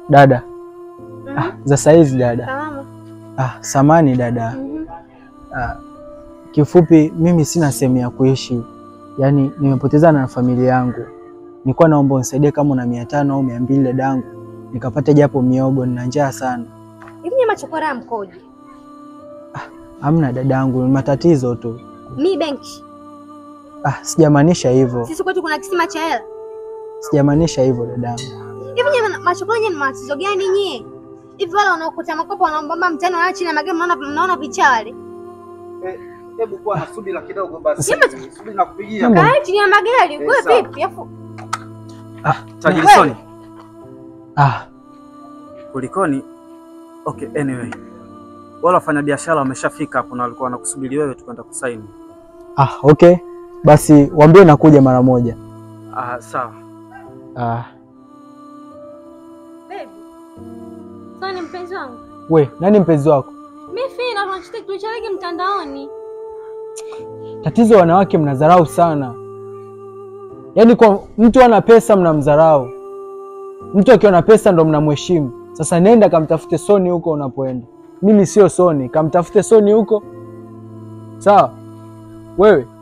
Dada. Mhm. Ah, za saizi dada. Salama. Ah, samani dada. Mhm. Ah, kifupi mimi sina sehemu ya kuishi, yaani nimepotezana na familia yangu. Nilikuwa naomba unisaidie kama una mia tano au mia mbili dadangu, nikapate japo miogo, nina njaa sana. Hivi nyama chokora ya mkoje? Hamna dadangu, ni matatizo tu. Mi benki. Ah, sijamaanisha hivyo, Sisi kwetu kuna kisima cha hela. sijamaanisha hivyo dadangu. Hivi nyama machokora yenyewe ni matatizo gani nyie? Hivi wale wanaokuta makopo wanaomba mtani wala chini ya magari mnaona mnaona picha wale. Hebu kuwa na subira kidogo basi. Nyama- Subiri na kupigia. Nyama- Kae chini ya magari, Eh, wewe sawa. vipi? Afu Tajirisoni. Ah, Kulikoni? Okay, anyway. Wale wafanyabiashara wameshafika hapo na walikuwa wanakusubiri wewe tu kwenda kusaini. ah, okay basi, waambie nakuja mara moja. Ah, sawa. Ah, baby. Sasa ni mpenzi wangu. we nani mpenzi wako? Mimi fina tunachotaka tulicharege mtandaoni. Tatizo wanawake mnadharau sana, yaani kwa mtu ana pesa mnamdharau, mtu akiwa na pesa ndo mnamheshimu. Sasa nenda kamtafute Soni huko unapoenda. Mimi sio Soni, kamtafute Soni huko, sawa? Wewe